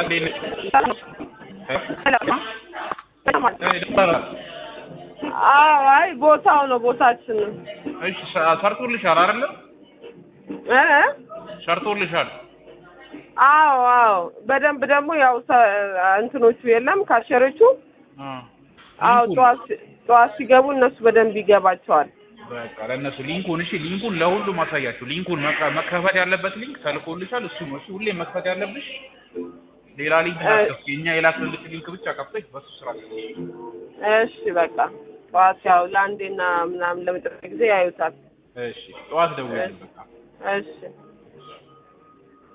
አዎ አይ ቦታው ነው ቦታችን ነው እሺ ሰ- ሰርቶልሻል አይደለ? እ ሰርቶልሻል። አዎ አዎ በደንብ ደግሞ ያው ሰ- እንትኖቹ የለም ካሸሮቹ አ አዎ ሊንኩን- ጠዋት ሲ- ጠዋት ሲገቡ እነሱ በደንብ ይገባቸዋል በቃ ለእነሱ ሊንኩን እሺ፣ ሊንኩን ለሁሉም አሳያችሁ። ሊንኩን መከ- መከፈት ያለበት ሊንክ ተልኮልሻል። እሱ ነው እሱ ሁሌ መክፈት ያለብሽ። ሌላ ሊንክ እ- አትከፍቺ። የኛ የላክልሽ ሊንክ ብቻ ከፍተሽ በሱ ስራ ትሰሪ። እሺ በቃ ጠዋት ያው ለአንዴና ምናምን ለመጨረሻ ጊዜ ያዩታል እሺ፣ ጠዋት ደውዪልኝ በቃ። እሺ